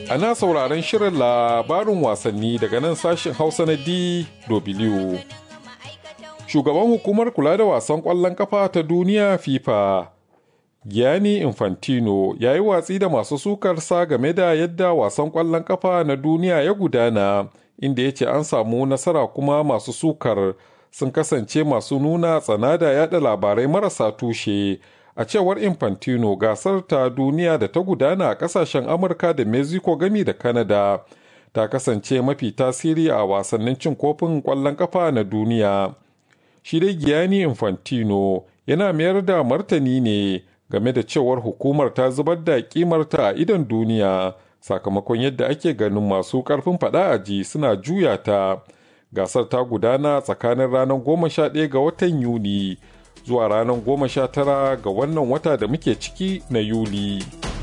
ana sauraron shirin labarin wasanni daga nan sashen Hausa na DW. Shugaban hukumar kula da wasan ƙwallon kafa ta duniya FIFA, Gianni Infantino ya yi watsi da masu sukarsa game da yadda wasan ƙwallon kafa na duniya ya gudana, inda ya ce an samu nasara kuma masu sukar sun kasance masu nuna tsana da yada labarai marasa tushe. a cewar infantino gasar ta duniya da ta gudana a kasashen amurka da mexico gami da canada ta kasance mafi tasiri a wasannin cin kofin kwallon kafa na duniya shi dai giyani infantino yana mayar da martani ne game da cewar hukumar ta zubar da kimarta a idon duniya sakamakon yadda ake ganin masu karfin fada a ji suna juya ta gasar ta gudana tsakanin ranar goma sha ɗaya ga watan yuni zuwa ranar goma sha tara ga wannan wata da muke ciki na Yuli.